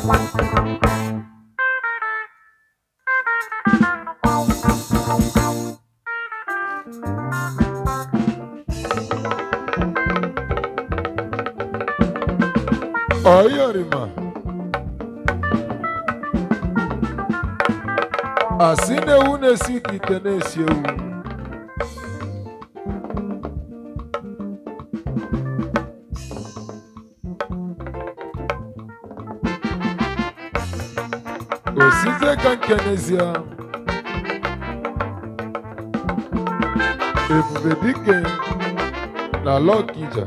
ọyọrìmà asị na-ewu na-esi ka ite na-esi ewu osize ka nke n'ezie ebube dike na lọkija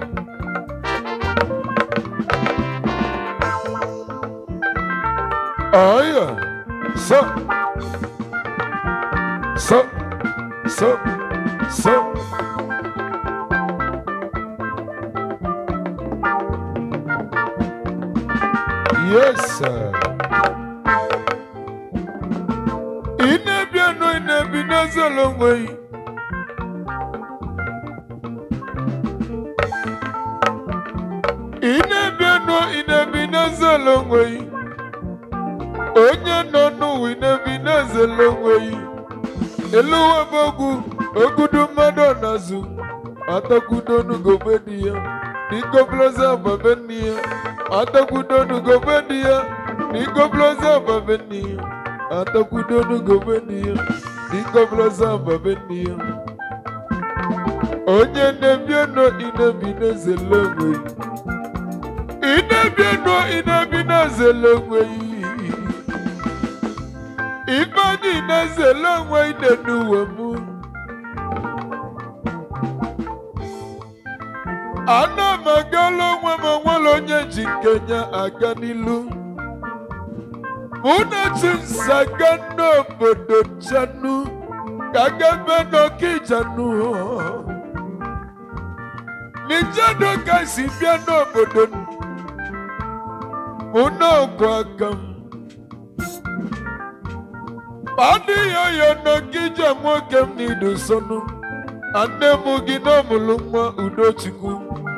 Aya, so, so, so, so. Yes, sir. Inebia no inebi n'ezolongwe. Inebia no inebi n'ezolongwe. onye nọ n'ụwa inebi na-ezele onwe ya eluwe bụ ogwu ogudu mmadụ n'azụ atakwudonugobe di ya n'ikoblozi ababe nne ya atakwudonugobe di ya n'ikoblozi ababe nne ya atakwudonugobe di ya n'ikoblozi ababe nne ya onye na-ebieno inebi na-ezele onwe ya inebieno inebi na-ezele onwe ya ife anyị na-ezele onwe ide n'uwe mụ ana m agala onwe m onwere onye ji nke ya aga n'ilu mụ na chinsaga n'obodo chanu ka gabe n'okijanu nijado ka si bịa n'obodo mụ na ọgụ aka m adịghị ọya n'ogige nwoke m n'idu sọnụ nne m gị n'ọmụlụ nwa udochukwu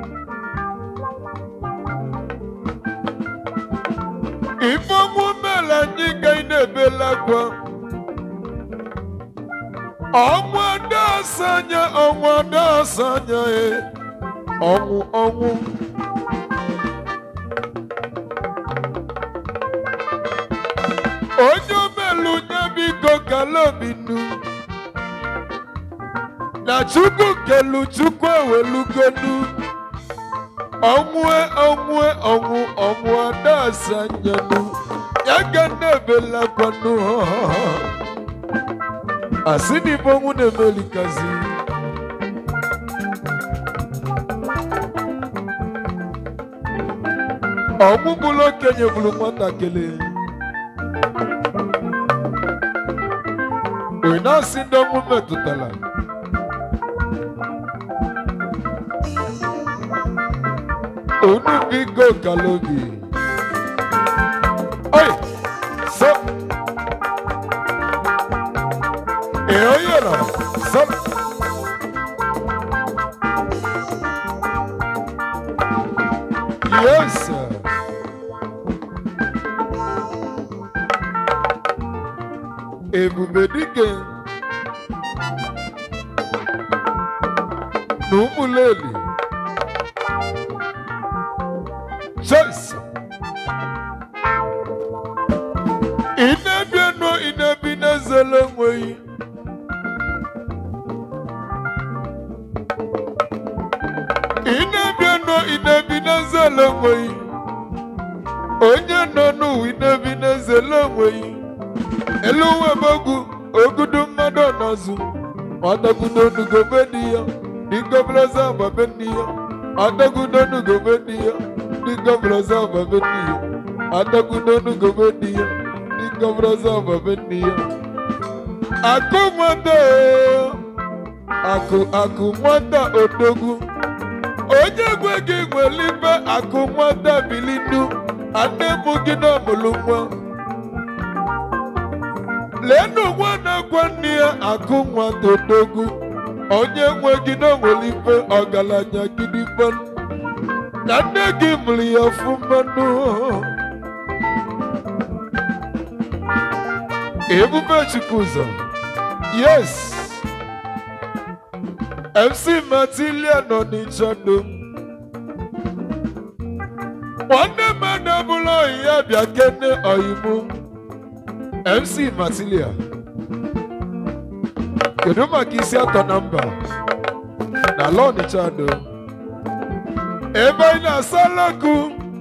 ifeọnwụ mere anyị ga ị na-ebela akwa ọnwụ adasa anya ọnwụ adasa anya e ọnwụ ọnwụ onye omelu nye biko kala obinu na chukwu kelu chukwu ewelugonu ọnwụe ọnwụe ọnwụ ọnwụ adasa nyanu ya ga na-ebelakwanu asị na ibe ọnwụ na-emelikazi ọnwụ bụrụ okenye bụrụ nwatakịrị onye na-asị ndị ọnwụ metụtara unu biko kalobi oye so ee onye nọ so yes sir. ebube dike na ụmụleli Jésù. Inebi enu inebi n'ezele enweghị. Inebi enu inebi n'ezele enweghị. Onye nọ n'ụwa inebi n'ezele enweghị. Elu uwe mogwu ogudu mmadụ n'azụ. Ọdagudo nugobe di ya. Dịgọbelaza agbabe nne ya. Ọdagudo nugobe di ya. Dinga braza babeniya Adagudonu gobeniya Dinga braza babeniya Aku mwanda Aku aku mwanda odogu Onye gwe gị nwelibe akụ nwata bilinu Ane mụ gị na mụlụnwa Lenu nwa na-agwa nne ya akụ nwata odogu Onye nwe gị na nwelibe ọgaranya gidigbanu na nne gị mụrụ ya ọfụma nụ ebube chukwuzọ yes mc matilia nọ n'ịchọdo nwanne mmadụ ọbụla oyi ya bịa kene oyimu mc matilia kedu maka isi atọ na mba na ala ọnịcha do ebe anyị na-asa alakụ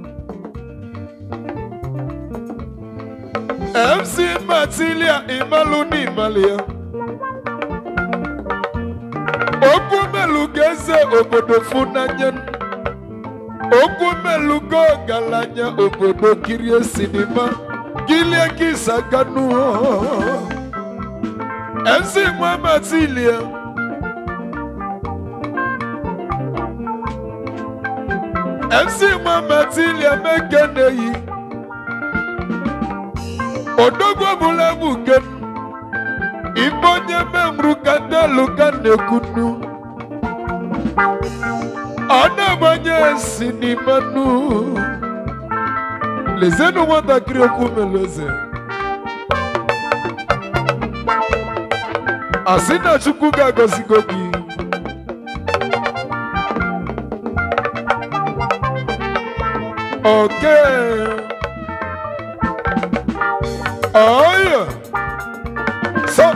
mc matilia imalụ n'imali ya okwu melugo eze obodo funanya okwu melugo ọgaranya obodo kirie sinima kilie kisaganu mc nwa matilia mc nwa matilia mekeneyi odogwu ọbụla bụ ken ibe onye memrụ ka ndị alụ ka na-ekwunu ọ na-agbanye si n'ime nnu lezienụ nwatakịrị okwu meleze asị na chukwu ga-agọzigo gị oke oyo so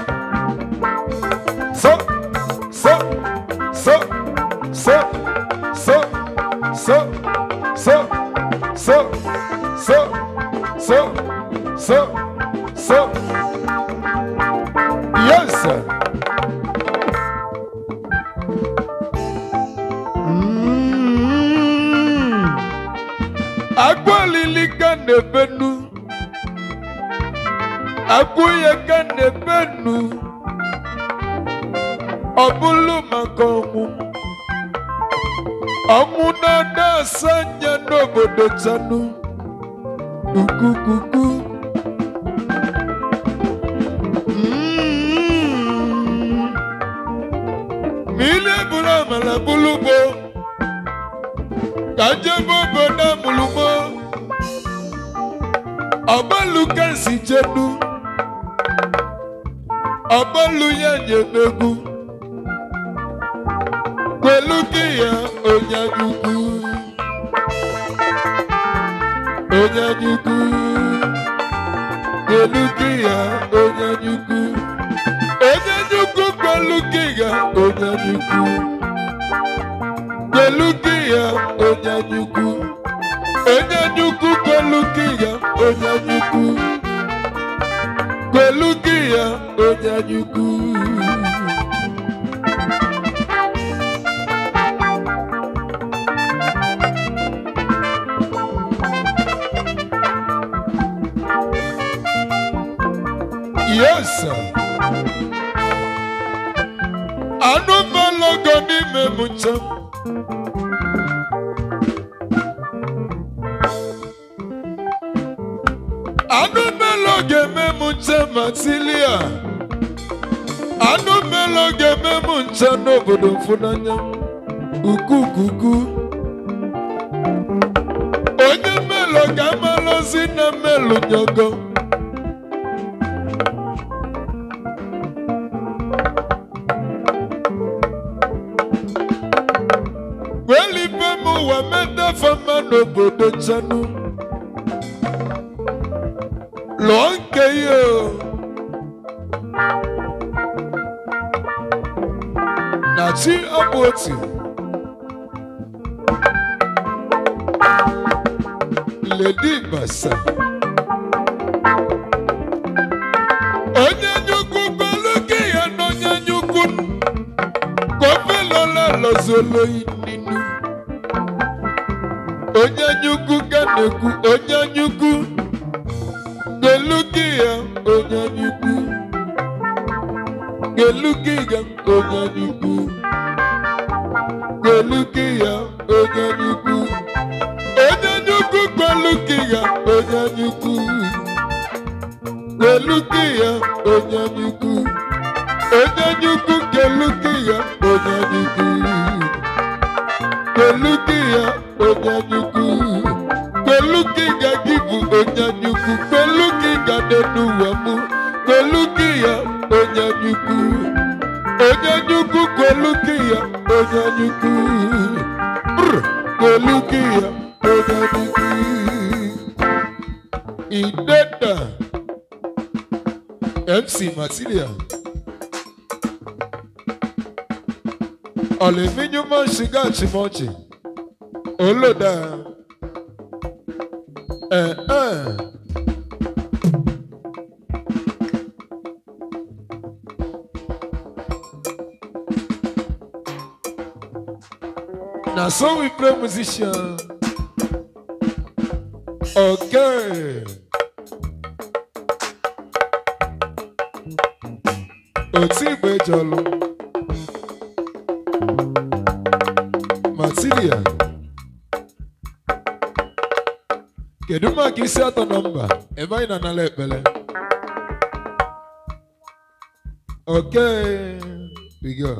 so so so so so so so so so so so so yes sir. Mm. agbalili ka na-ebenu agwụ ya ka na-ebenu ọ bụlụ maka ọnwụ ọnwụ na-ada asa anya n'obodo chanu ukukuku Mm. ma ile bụrụ amala bụlụgbo ka jebe obodo amụlụmo ọgbalụ ka si jenu ọgbalụ ya nyemegwu pẹ̀lú kíyà onyanyukwu onyanyukwu pẹ̀lú kíyà onyanyukwu onyanyukwu pẹ̀lú kíyà onyanyukwu pẹ̀lú kíyà onyanyukwu onyanyukwu pẹ̀lú kíyà onyanyukwu pẹ̀lú kíyà onyanyukwu. Yes, sir. Anụmanụ n'ime m njem. Anụmanụ ga-eme m njem ma tilia. Anụmanụ ga-eme m njem n'obodo mfunanya. Ukukuku. Onye mmelụ ga-amalụzi na mmelụ nyogo. welibe m ụwa metafa mma n'obodo chanu lụọ nke ya o. na chi ọbụ otu ledi basa onye nyukwu gbelu gị ya na onye nyukwu kọfelola lọzolo ninu onye nyukwu ka na-ekwu onye nyukwu gbelu gị ya onye nyukwu gbelu gị ya onye nyukwu gbelu gị ya onye nyukwu onye nyukwu gbelu gị ya onye nyukwu gbelu gị ya onye nyukwu onye nyukwu gbelu gị ya onye nyukwu gbelu gị ya onye nyukwu gbelu gị ga gị bụ onye nyukwu gbelu gị ga n'elu ụwa mụ kweluki ya onye nyukwu onye nyukwu kweluki ya onye nyukwu Brr, kweluki ya onye nyukwu ideda mc matilia ọlẹminyumọ shiga chimochi oloda ẹ ẹ. Na so we play musician. Okay. Oti igbe jọlụ. Matilia. Kedu maka isi atọ nọmba ebe anyị na-anala ekpele? Okay. We go.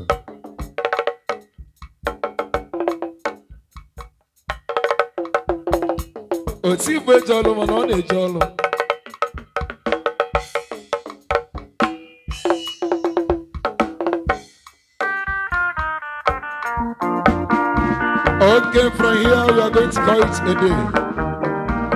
otu igwe eje ọlụ mana ọ na-eje ọlụ Okay, from here we are going to call it a day.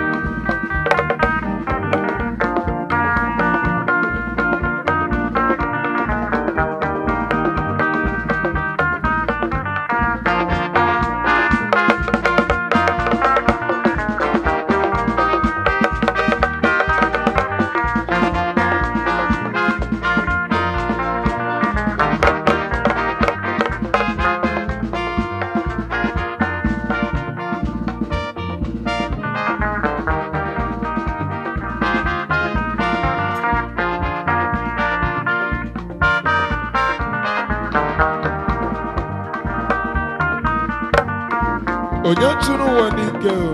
onye chụrụ ụwa n'ike o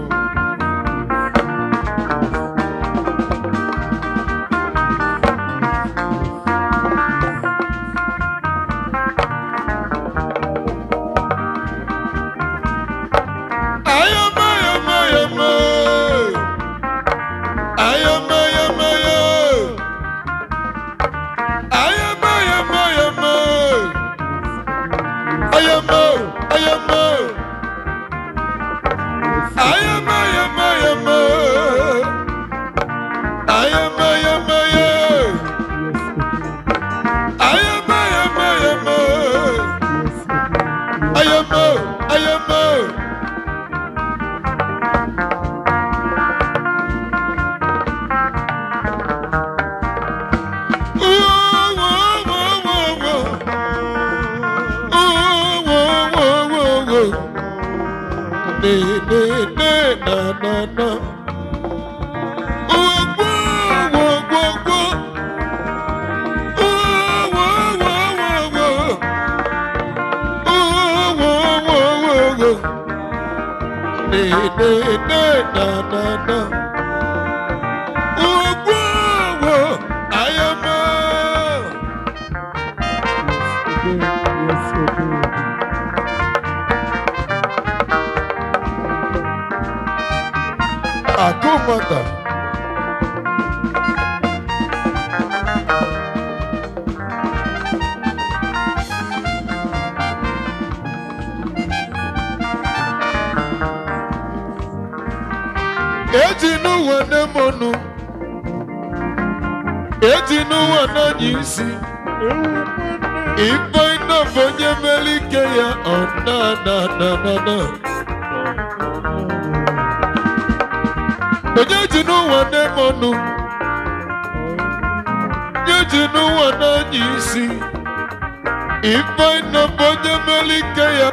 ayọmọ ayọmọ ayọmọ ayọmọ ayọmọ ayọmọ ayọmọ ayọmọ ayọmọ ayọmọ. I am, I am, I am, I am, I am, I am. I am, I am, I am, I am, I am. ne ne ne na na na. Oh, whoa, whoa, whoa, whoa. Oh, whoa, whoa, whoa, whoa. Oh, whoa, whoa, whoa, whoa. Ne ne ne na na na. Oh, whoa, whoa. I am a. Yes, okay. Akumata. Eji n'ụwa na-emonu. Eji n'ụwa na-anya isi. Ife ịnọ bụ onye mere ike ya ọ na na na na na. onye ji n'ụwa na-eme ọnụ onye ji n'ụwa na-anya isi ife nọ bụ onye mere ike ya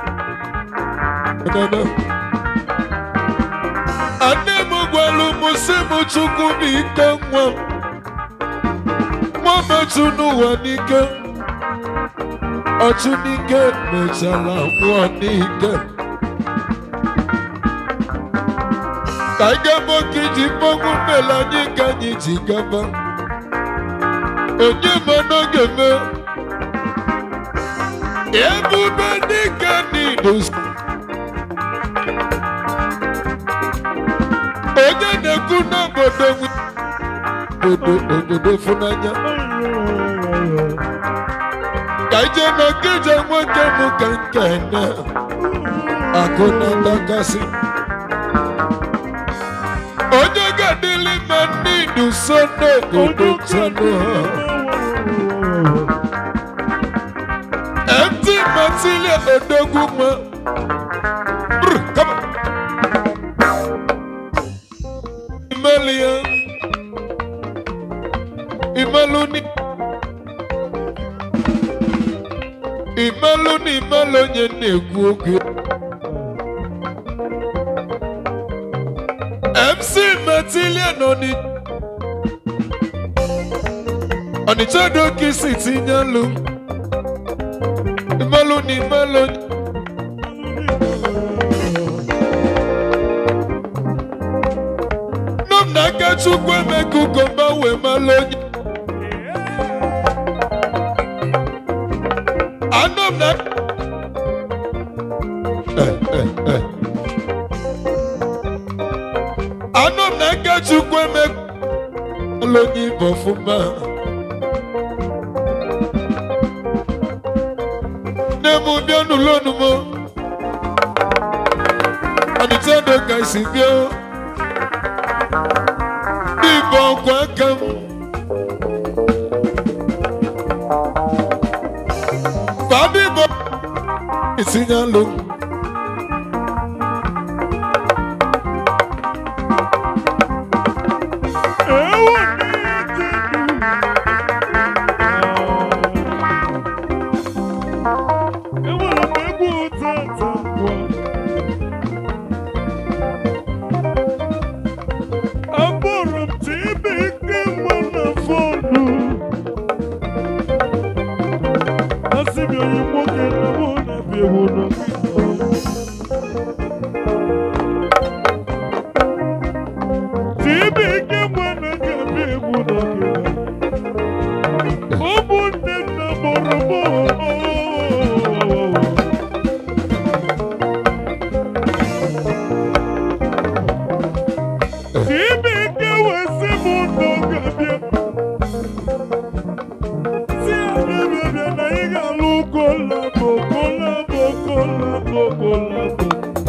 Ane m gwara m sị m chukwu m ike nwa m nwa metụ n'ụwa n'ike ọchụ n'ike mechara nwụọ n'ike ka anyị gaba ka iji mmanwụ mmele anyị ka anyị ji gaba onye ma n'oge me ebube dịka n'ido onye na-ekwu n'obodo nwe obodo obodo funanya ka ije na nkeja nwoke m ka nkene akụ na ndakasị onye ga-adịlị ma ndị duso n'obodo chanụ ha mt matilia odogwu ma Brr, come on. Imalia Imaluni Imaluni Imalonye na-ekwu okwu MC Matilia nọ ni Ọnịcha doki si tinye alụ Imaluni Imalonye nọ m n'aka Chukwu emeka ugomba wee malụ onye anọ m na Eh, eh, eh. anọ m n'aka Chukwu emeka malụ onye ibe ọfụma nne m bịa n'ụlọ onumo ọnịcha do ka isi bịa Ibo ọkwa aka m Fabio Ibo itinye alụ Enwere m egwu ụtọ atọ ngwa. Akpọrọ m Chibuike mma na fonu. Asị m onye nwoke na mụ na-abịa ewu n'ogige. Chibuike mma na ga-abịa ewu n'ogige. Ụmụnne nna mụrụ m. Chibuike wee sị m n'oge bịa. Si abịa bịa bịa na ị ga-alụ kolabo kolabo kolabo kolabo.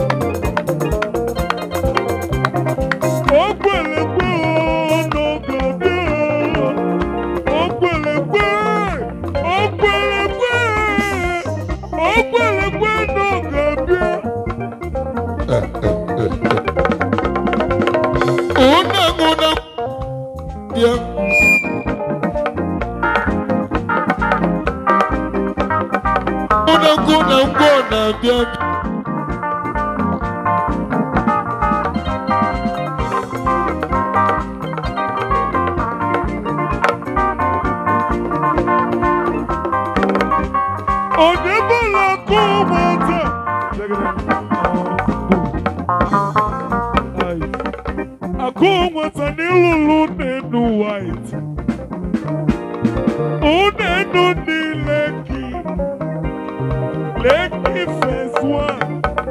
O kwere kwe o n'oge bịa. O kwere kwe, o kwere kwe, o kwere kwe n'oge bịa. Una una bịa Unakwu na ngwa ọ na-abịa Odebola kó wọn tẹ̀. Akó wọn tẹ̀ nílùú nínú white. Ó nínú ní Lẹ́kì. Lẹ́kì phase one.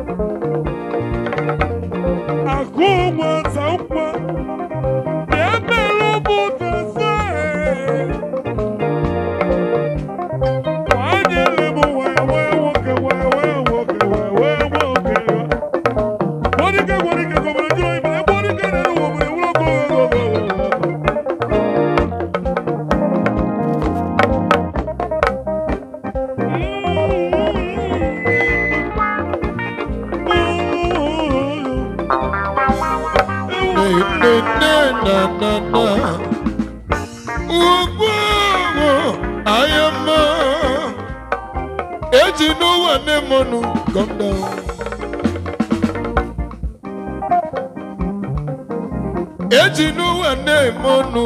Akó wọn tẹ̀ ń pa. Ẹ̀mẹ́ ló mú tẹ̀sán ẹ̀. nne na na na ugwu ahịa mma eji n'ụwa na-emonu calm down eji n'ụwa na-emonu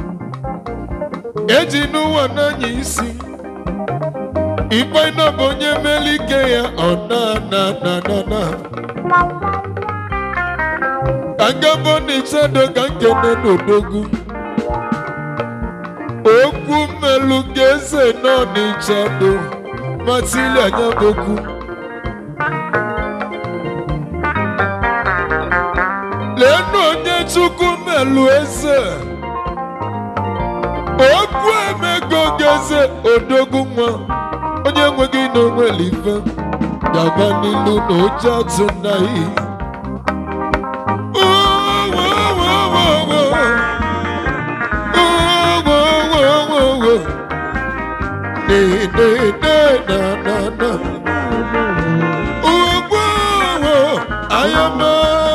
eji n'ụwa na-anya isi ikpe na bụ onye meli ike ya ọ na na na na na agabo n'ịchado ka nkene n'odogwu okwu mmelu ga-eze nọ n'ịchado matili anya bokwu leenụ onye chukwu mmelu eze eze odogwu nwa onye nweghị na onwere ife gaba n'ilu na oche atụ nnaghị Ayama,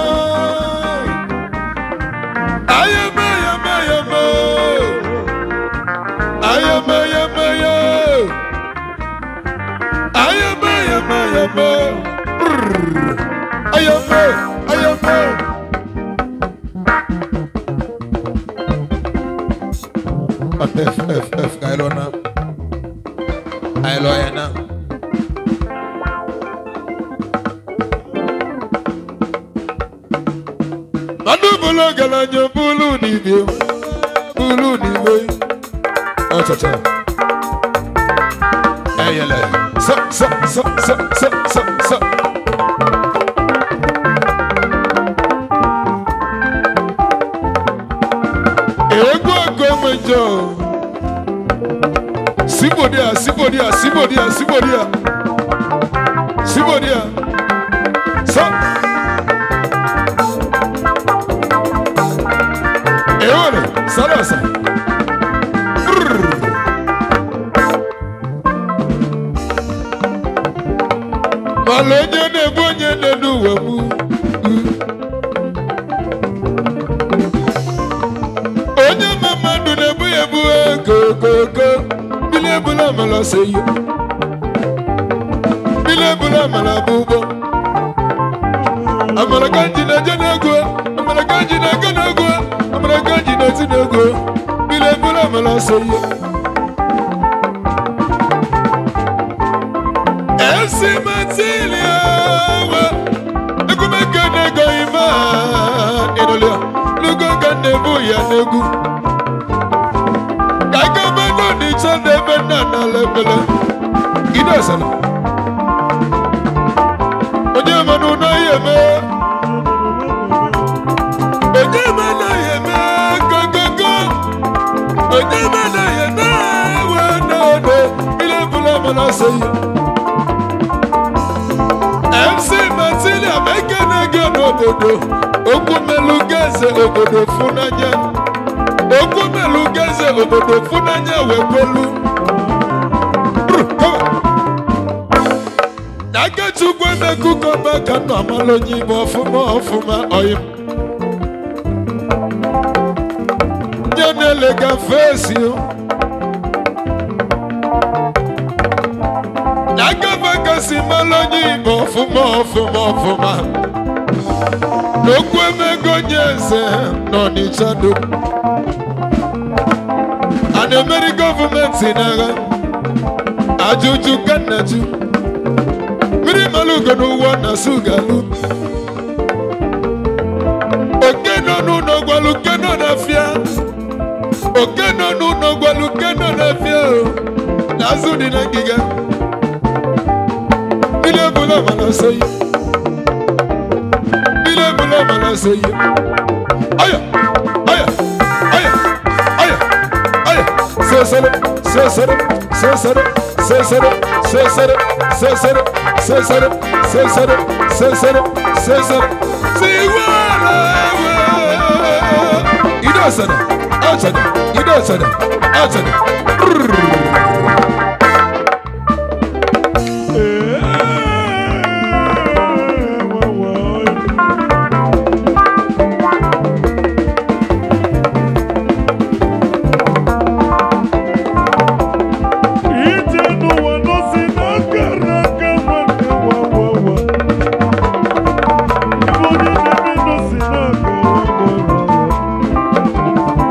ayama, ayama, ayama. Ayama, ayama, ayama. Ayama, ayama, ayama. Brrr. Ayama, ayama. F, F, F, kailo na. Kailo ya na. Mmadụ bụrụ ọgaranya bụrụ n'ibie bụrụ n'igwe ọchọchọ eyele sọ sọ sọ sọ sọ sọ sọ egwu ọgọ enwejọ sibodia sibodia sibodia sibodia sibodia sọ ewere salasa mana onye na-ebu onye na-enu uwe m onye ma mmadụ na-ebu ya ebu ego ogogo mmiri ebula amala se ihe mmiri ebula amala bụ ụgbọ amara ka nji na-eje n'ego amara ka nji na-ego n'ego amara ka nji na-eti n'ego mmiri ebula amala se ihe esi matilia wa ekumeke nego ima inulia lugo ka nebu ya negu kaka bendo ni chande benda na lebele ida sana onye manu na yeme onye mana yeme gogogo onye mana yeme wa na ode ile bula mana seyi MC Matilia mekenege n'obodo okwu melu geze obodo funanya okwu melu geze obodo funanya wekwelu nakechukwu emekukoba ka nọ amala onye ime ọfụma ọfụma oyim nye na-elega fesi o n'agafe kasị mara onye igbo ọfụma ọfụma ọfụma n'okwu emego onye eze n'ọnịcha do a na-emeri gọọmenti n'agha ajụjụ ka nnaju mmiri mara ugo n'ụwa na sugalu oke nọ n'ụlọ gwalu ke nọ n'afịa oke nọ n'ụlọ gwalu ke nọ n'afịa o n'azụ dị na ngịga Ile bula mana seyi. Ile bula mana seyi. Aya, aya, aya, aya, aya. Sesere, sesere, sesere, sesere, sesere, sesere, sesere, sesere, sesere, sesere. Siwara we. Ida sana, achana, ida sana, achana. Ije n'ụwa nọsi n'akara aka nwanne wa wa wa. Ife onye na-eme nọsi n'akara aka wa wa.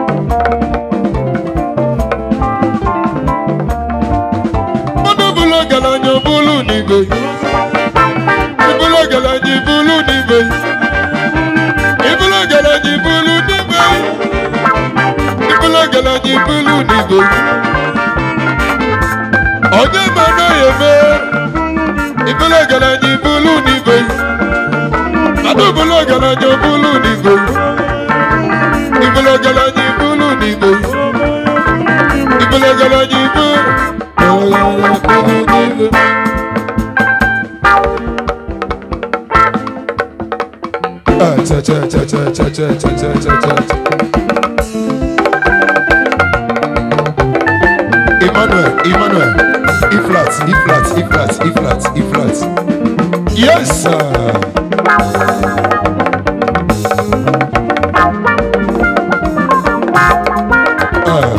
Mmadụ bụrụ ọgaranya bụrụ n'igwe. Ịbụrụ ọgaranya ibulu n'igwe. Ịbụrụ ọgaranya ibulu n'igwe. Ịbụrụ ọgaranya ibulu n'igwe. Onye ma anaghị eme. Ịbụrụ ọgaranya ibulu n'igwe. Mmadụ bụrụ ọgaranya bụrụ n'igwe. Ịbụrụ ọgaranya ibulu n'igwe. Ịbụrụ ọgaranya ibulu Ah, cha cha cha cha cha cha cha cha cha cha. Emmanuel, Emmanuel, E flat, E flat, E flat, E flat, E flat. Yes, sir. Ah.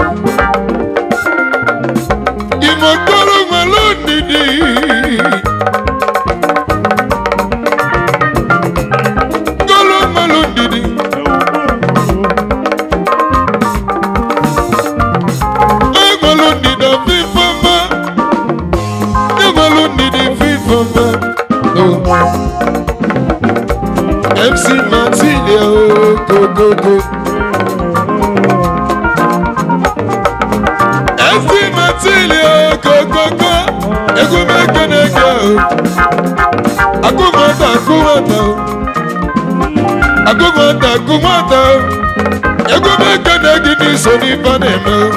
Ìmọ̀gbọ́rọ̀ wọn lónìí. Gbọ́rọ̀ wọn lónìí. Ẹ̀gbọ́n lónìí dà fífọ́ mọ́. Ẹ̀gbọ́n lónìí dì fífọ́ mọ́. MC Martini ooo go go go. MC Martini ooo go go go. Egwu mekeneke ooo. Agụmọta agụmọta ooo. Agụmọta agụmọta ooo. Egwu mekeneke n'iso n'ife na-eme ooo.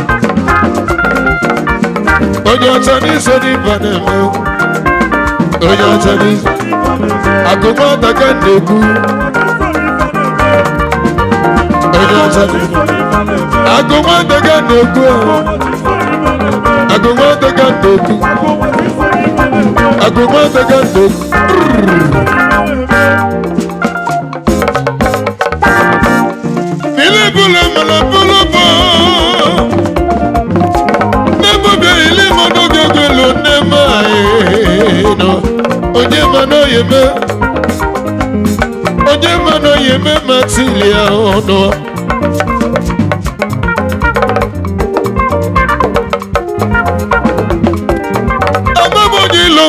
Onye ọcha n'iso n'ife na-eme ooo. Onye ọcha n'iso. Agụmọta ka m na-ekwu. Onye ọcha n'iso. Agụmọta ka m na-ekwu ooo. Agụmọta ka m na-ekwu. Agụmọta ka m na-ekwu. Ilé bulu mana bulu bọ. Nebo bẹ ilé mọdọ gẹgẹ lo nema ye nọ. Onye mana yeme. Onye mana yeme matilia ọnọ. Amamoji lom.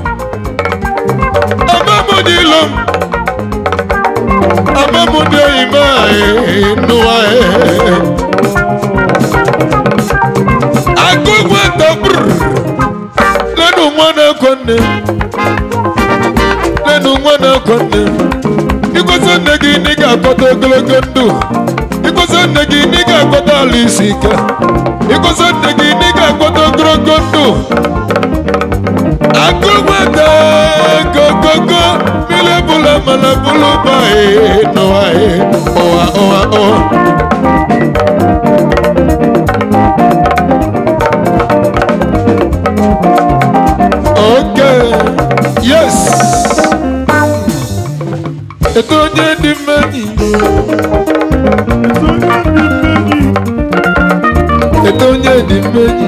Amamoji lom. Amamoji ima enuwa e. Agogo tabr. Lẹ́nu mwana konne. Lẹ́nu mwana konne. Ikwesa nne gị na ị ga-akpọta ogologo ndụ. Ikwesa nne gị na ị ga-akpọta ala isi ike. Ikwesa nne gị na ị ga-akpọta ogologo ndụ. Agụmata gogogo mile bula mana bulu ba e n'ụwa e ụwa ụwa ụwa. Okay, yes. Ètò onye dị mmenyi. Ètò onye dị mmenyi.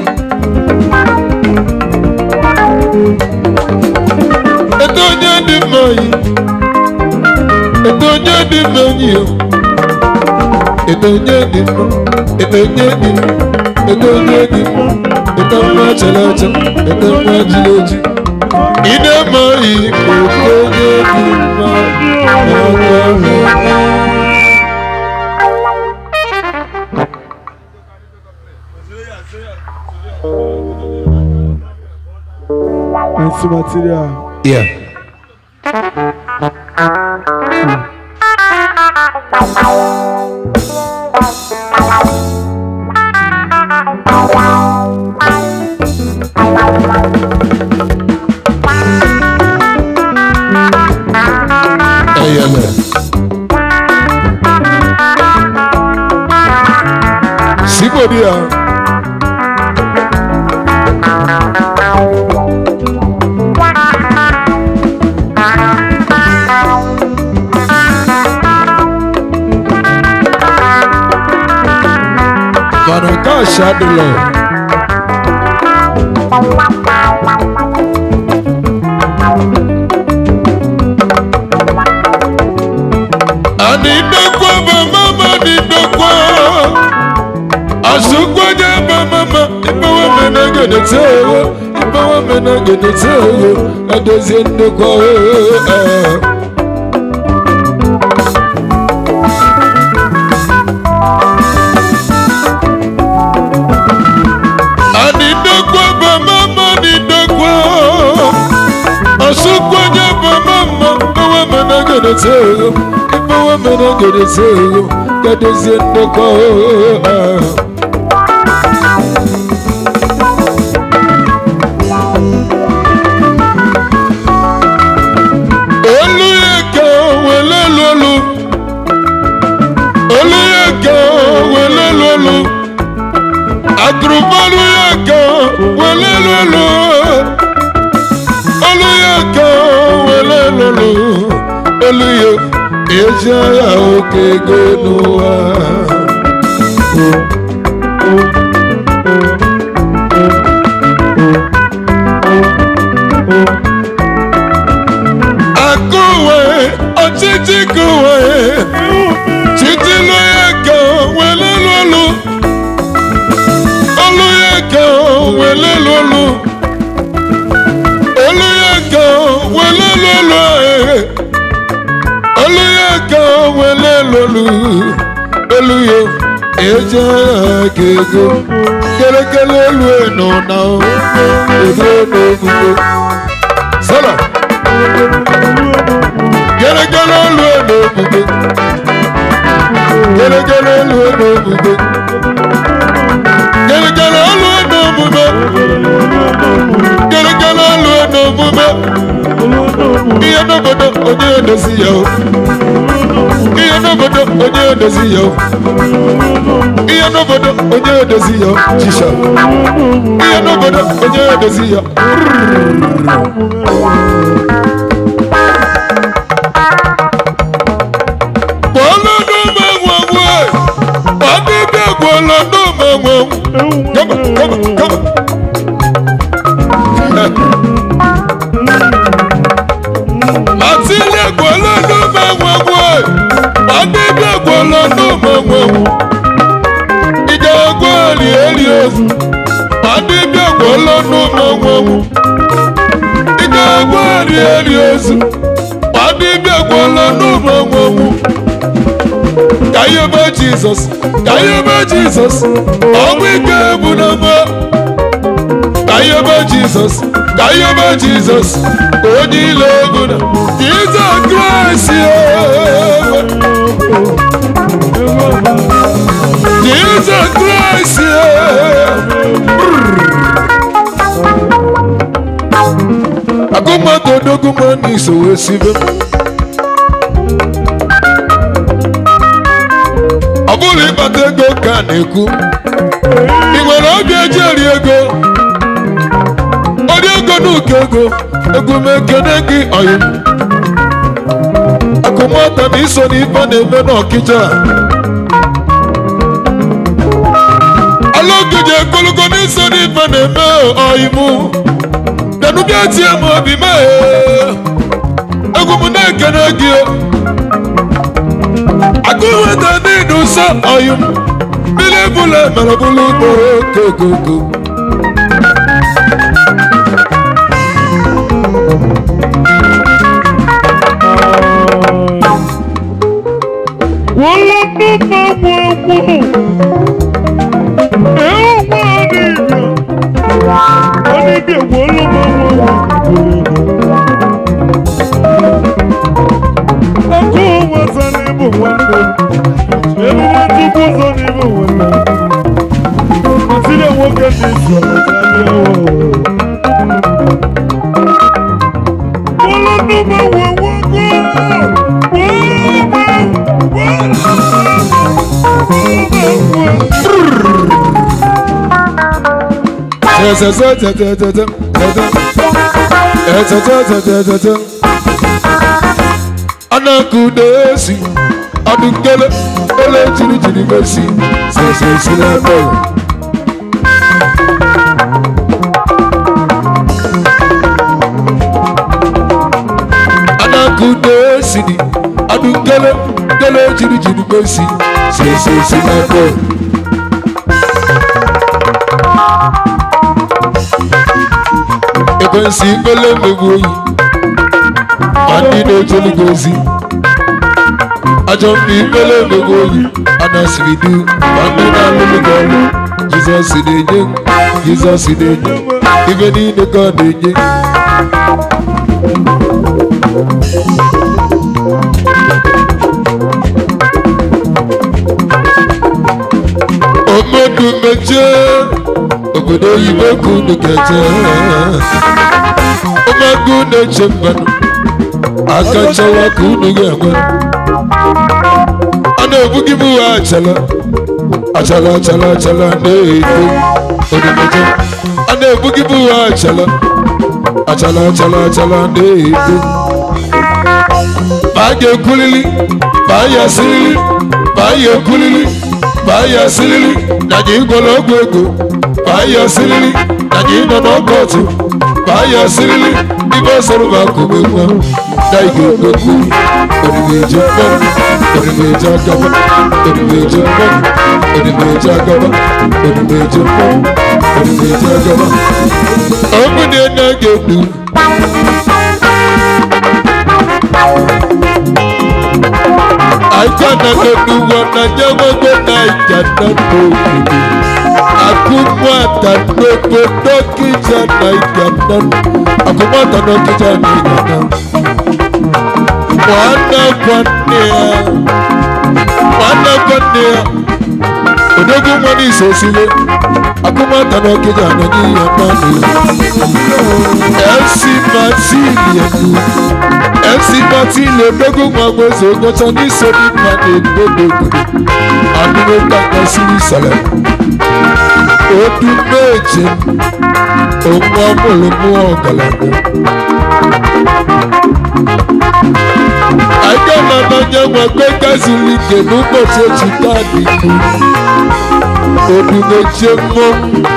Ètò onye dị mmenyi. Ètò onye dị mmenyi o. Ètò onye dị mma. Ètò onye dị mma. Ètò onye dị mma. Ètò nwa chere eche. Ètò nwa jiri eji. Ị na-eme oyi ètò onye dị mma. Merci material. Yeah. Eyele. Sigbodi ya. Mana nke a shadụlọ. Ani ndokwa ba mama ni ndokwa. Asukwaje ba mama ife wa mena gene tewo. Ife wa mena gene tewo. Adozie ndokwa o. Ani ndokwa ba mama ni ndokwa. Asukwaje ba mama ife wa mena gene tewo. Ife wa mena gene tewo. Adozie ndokwa o. Olùyẹ̀kẹ́ wẹ̀lẹ́ lọ́lọ́ eji agha oke ego n'ụwa akụwe ọchịchị kụwe chitilu ya ka welelu olu olu ya ka welelu olu olu ya ka welelu olu eh. olu ya ka welelu olu olu ya eji agha ka ego kelekele elu eno na ego n'ogugo sala gẹ́gẹ́rẹ́ lu ẹ̀nà ògùgbé gẹ́gẹ́rẹ́ lu ẹ̀nà ògùgbé gẹ́gẹ́rẹ́ lu ẹ̀nà ògùgbé gẹ́gẹ́rẹ́ lu ẹ̀nà ògùgbé iye n'obodo onye edozi ya o iye n'obodo onye edozi ya o iye n'obodo onye edozi ya o jisha iye n'obodo onye edozi ya Gwọlọdụmenwenwe, ọdịbịa gwọlọdụmenwe. Kama, kama, kama. Atile gwọlọdụmenwenwe, ọdịbịa gwọlọdụmenwe. Ije egwu eli eli ozu, ọdịbịa gwọlọdụmenwe. Ije egwu eli eli ozu, ọdịbịa gwọlọdụmenwe. Kayebe Jizọs, Kayebe Jizọs, ọnwụ ike bụ na mbụ. Kayebe Jizọs, Kayebe Jizọs, onye ile egwu na Jizọs Kraịst ewe. Jizọs Kraịst ewe. Agụmagụ odogụma n'iso wee sibe m. ọ bụrụ ịkpata ego ka a na-ekwu ị nwere obi eji eri ego ori ego n'ụkọ ego egwu m ekene gị ọyị akụmọta na iso n'ife na-eme n'ọkịja alụgije ekologo n'iso n'ife na-eme ọyị mụ nanubịa tie m obi mee egwu m na-ekene gị o agụweta nínú sọ ọyún bílẹ̀bùlẹ̀ mẹ̀rọ̀bùlù tó kókókó. Anakudesi, adukele, ele jiri jiri mesi, sese sile bẹ̀rẹ̀. Anakudesi ni, adukele, ele jiri jiri mesi, sese sile bẹ̀rẹ̀. ekwensi ikpele mmegbu oyi ma ndị na-ejeli gị ozi ajọ mma ikpele mmegbu oyi anasiri du ma ndị na-alụlụ gị ọrụ jizọs na-enye m jizọs na-enye m ibe niile ka ọ na-enye omedu mechie obodo oyibo ka unu ga-eje ụmụaka unu eche mmanụ aka nchawa ka unu ga-enwe a na-ebughị m uwe achala achala achala achala na-eto odimeje a na-ebughị m uwe achala achala achala achala na-eto ma a ga-ekwulili ma baa ya sirili baa ya ekulili baa ya sirili na anyị gwọrọ ọgwụ ego baa ya sirili na anyị nọ n'ọkọtụ baa ya sirili ibe ọsọrọ bụ akụkụ nwa na ị ga-ekwu orimeje mmanwụ orimeje agaba orimeje mmanwụ orimeje agaba orimeje mmanwụ orimeje agaba ọ bụ na ị na-egbu aja na n'oluwa na nyewogo na ija na n'obodo akụmụata n'obodo kija na ija na akụmụata n'okija na ija na nwanne nwanne ya nwanne nwanne ya odogwu nwa n'iso osile akụmụata n'okija na n'iya na esi masilia nu esi matile dogo nwa nweze onyecha n'iso n'ịma na-edodo obodo adịghị ka gasịrị sara odu meje onwe amụrụ mụọ ọgaranya aga na n'anya nwekwe gaziri ike n'ụbọchị echi taadị ikwu odu meje mmụọ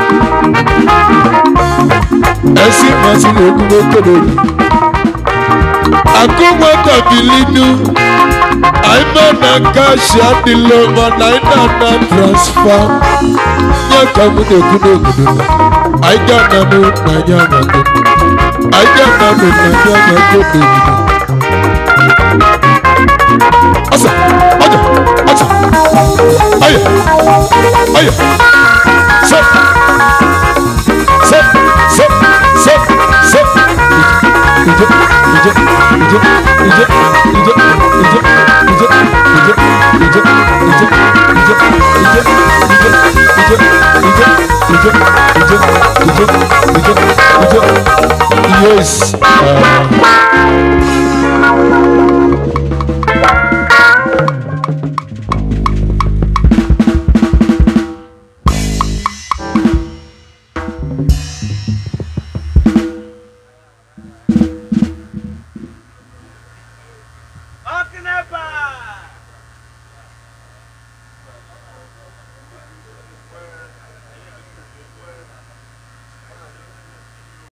esi masịrị ogugo kolobi akụnwata bilinu aima na kashi adịla mana anyị na-ana transfa nye ka m na-ekwu n'obodo na anyị ga-ananụ na anyị amago anyị ga-ananụ na anyị amago n'obodo ọsa ọja ọsa ọya ọya sọ sọ sọ sọ sọ ije ije ije ije ije ije ije ije ije ije ije ije ije ije ije ije ije ije yes. Uh,